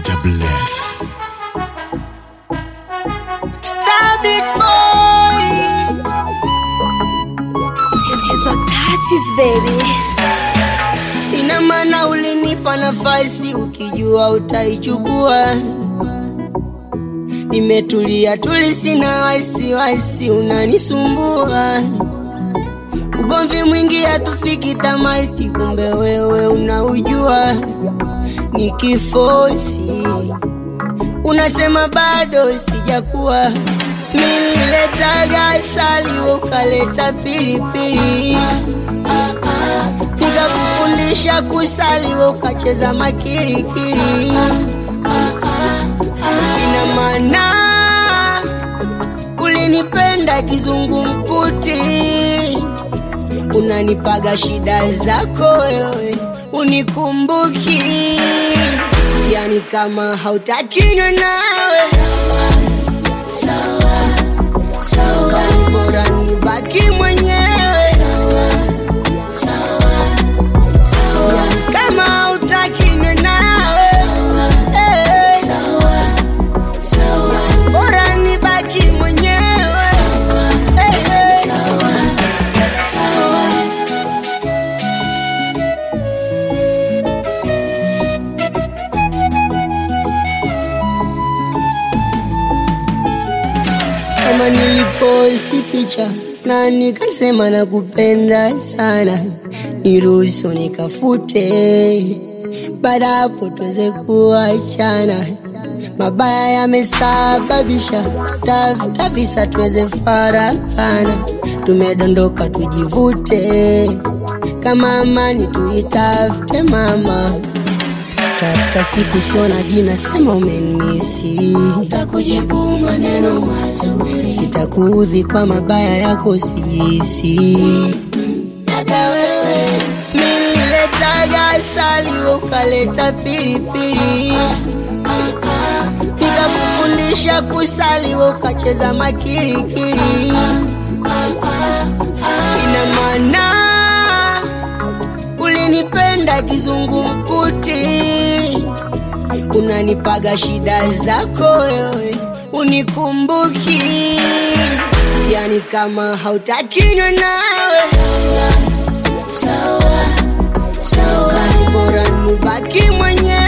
Jah bless. Star big boy. Tatizo touches baby. Ina maana ulinipa nafasi ukijua utaichukua. Nimetulia tuli, sina wasiwasi, unanisumbua. Ugomvi mwingi hatufiki tamati, kumbe wewe unaujua. Nikifosi unasema bado sijakuwa. Nililetaga asali, ukaleta pilipili nikakufundisha kusali, we ukacheza makilikili. Ina maana ulinipenda kizungumkuti, unanipaga shida zako wewe, unikumbuki, yani kama hautakinywa nawe yani bora nibaki mwenyewe yani kama hautakinywa nawe eh, yani bora nibaki mwenyewe eh, eh. kama niliposti picha na nikasema nakupenda sana, niruhusu nikafute, baada hapo tuweze kuachana. Mabaya yamesababisha tafuta visa, tuweze farakana, tumedondoka tujivute, kama amani tuitafute mama Tafuta siku sio na jina, sema umenisi, takujibu maneno mazuri, sitakuudhi kwa mabaya yako, sijisi labda wewe. Nililetaga asali, wewe ukaleta pilipili, nikakufundisha kusali, wewe ukacheza makilikili. Ina maana ulinipenda kizungumkuti, unanipaga shida zako wewe, unikumbuki, yani kama hautakinywa nawe yani bora nibaki mwenyewe